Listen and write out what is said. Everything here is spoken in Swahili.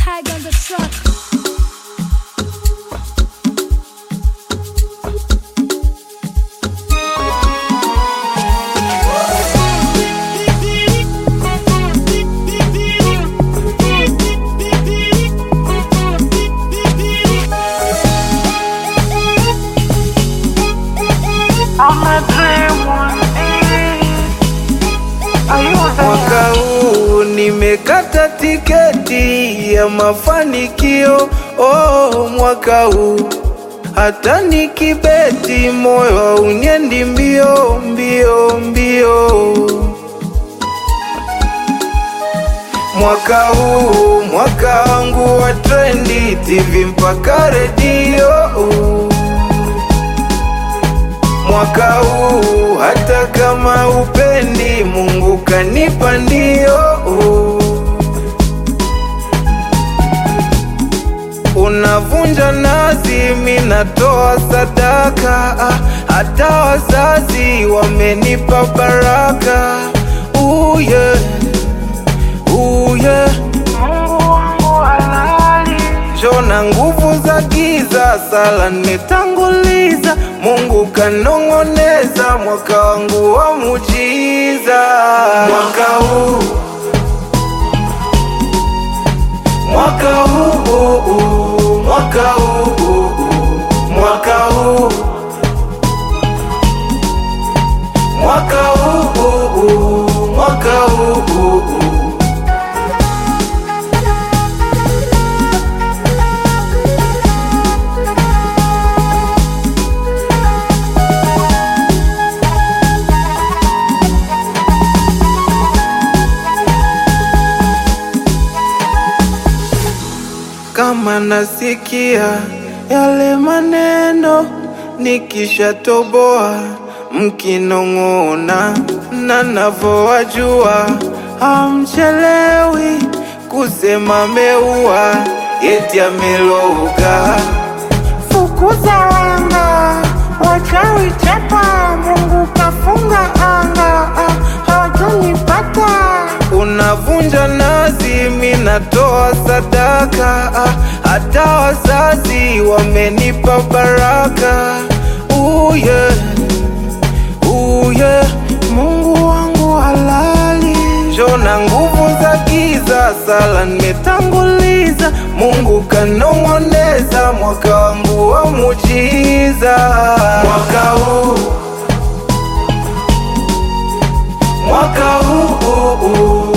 Tiger on the track. Mwaka huu nimekata tiketi ya mafanikio. Oh, mwaka huu hata nikibeti moyo hauniendi mbio mbio mbio. Mwaka huu mwaka wangu wa trendi, TV mpaka redio. Mwaka huu hata kama upendi, Mungu kanipa ndio. Unavunja nazi, mi natoa sadaka, ah, hata wazazi wamenipa baraka. Ooh, yeah. Ooh, yeah. Jona nguvu za giza, sala nimetanguliza, Mungu kanong'oneza, mwaka wangu wa mujiza. Mwaka huu, mwaka huu, mwaka huu, mwaka huu, mwaka huu, mwaka huu. kama nasikia yale maneno nikishatoboa, mkinong'ona na navowajua, hamchelewi kusema meua yeti ameloga. Fukuza wanga, wachawi chapa, Mungu kafunga anga, ah, hawatanipata. Unavunja nazi, mi natoa sadaka, ah, hata wazazi wamenipa baraka. Ooh, yeah. Ooh, yeah. Mungu wangu halali, jona nguvu za giza, sala nimetanguliza, Mungu kanong'oneza, mwaka wangu wa mujiza. Mwaka huu mwaka huu